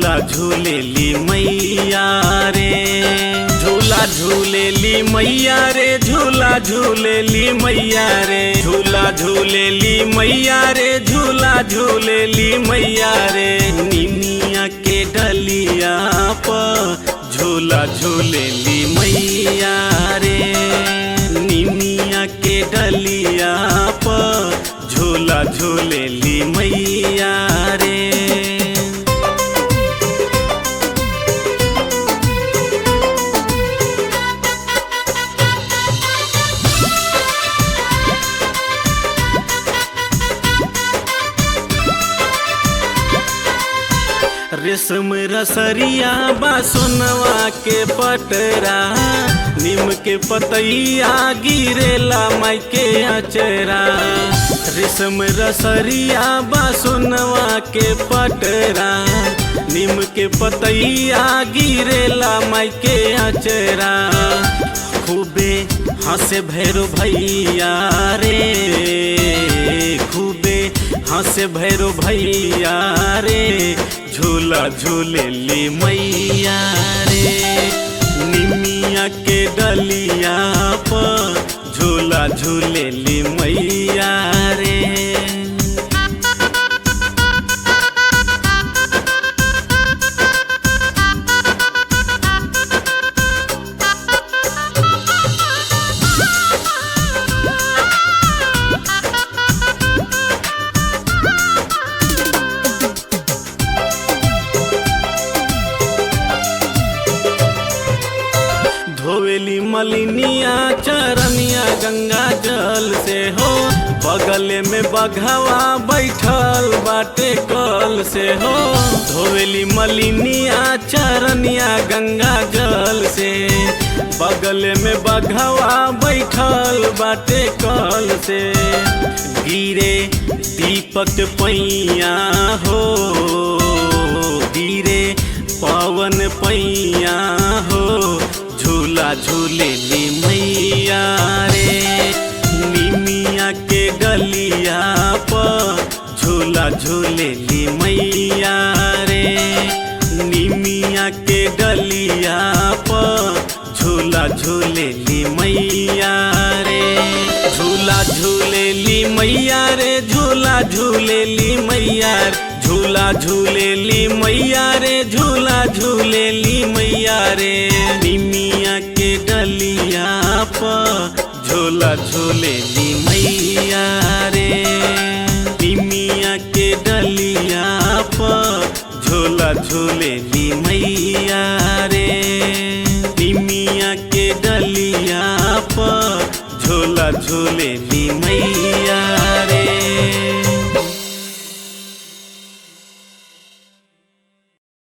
झूला झूलेली मैया रे झूला झूलेली मैया रे झूला झूलेली मैया रे झूला झूलेली मैया रे झूला झूलेली मैया रे निमिया के डलिया प झूला झूलेली मैया रे निमिया के डलिया प झूला झूलेली मैया रे रेशम रसरिया बा सोनवा के पटरा नीम के पतैया गिरेला माई के अचरा रेशम रसरिया बा सोनवा के पटरा नीम के पतैया गिरेला माई के अचरा खूबे हंसे भैरो भैया रे खूबे हंसे भैरो भैया रे झूला झूलेली मैया रे निमिया के डलिया प झूला झूलेली मैया रे धोवेली मलिनिया चरनिया गंगा जल से हो बगल में बघवा बैठल बाटे कल से हो धोवेली मलिनिया चरनिया गंगा जल से बगल में बघवा बैठल बाटे कल से गिरे दीपक पैया हो गिरे पवन पैया हो झूला झूलेली मैया रे निमिया के गलिया प झूला झूलेली मैया रे निमिया के गलिया प झूला झूलेली मैया रे झूला झूलेली मैया रे झूला झूलेली मैया रे झूला झूलेली मैया रे झूला झूलेली मैया रे निमिया के डलिया प झूला झूलेली मैया रे निमिया के डलिया प झूला झूलेली मैया